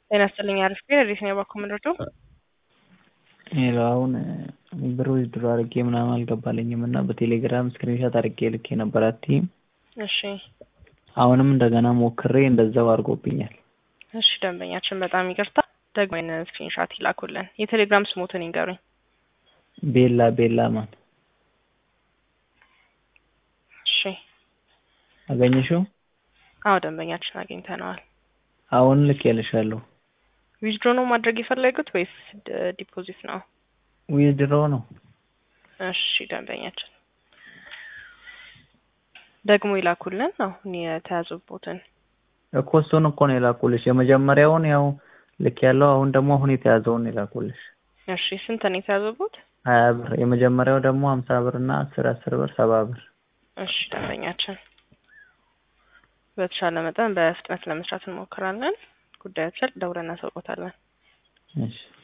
ጤና ይስጥልኝ አሪፍ ግን እንዴት ነው የባኮ ምንድርዶ ሄሎ አሁን ብር ዊዝድሮ አድርጌ ምናምን አልገባልኝም እና በቴሌግራም ስክሪንሻት አድርጌ ልኬ ነበር አትይም እሺ አሁንም እንደገና ሞክሬ እንደዛው አድርጎብኛል እሺ ደንበኛችን በጣም ይቅርታ ደግሞ ይህንን ስክሪንሻት ይላኩልን የቴሌግራም ስሞትን ይንገሩኝ ቤላ ቤላ ማን እሺ አገኘሽው አዎ ደንበኛችን አግኝተነዋል አሁን ልኬልሻለሁ ዊዝድሮ ነው ማድረግ የፈለጉት ወይስ ዲፖዚት ነው ዊዝድሮ ነው እሺ ደንበኛችን ደግሞ ይላኩልን አሁን የተያዙቦትን እኮ እሱን እኮ ነው የላኩልሽ የመጀመሪያውን ያው ልክ ያለው አሁን ደግሞ አሁን የተያዘውን የላኩልሽ እሺ ስንት ነው የተያዙቦት ሀያ ብር የመጀመሪያው ደግሞ ሀምሳ ብር እና አስር አስር ብር ሰባ ብር እሺ ደንበኛችን በተሻለ መጠን በፍጥነት ለመስራት እንሞክራለን ጉዳዮችን ደውለን እናሳውቆታለን እሺ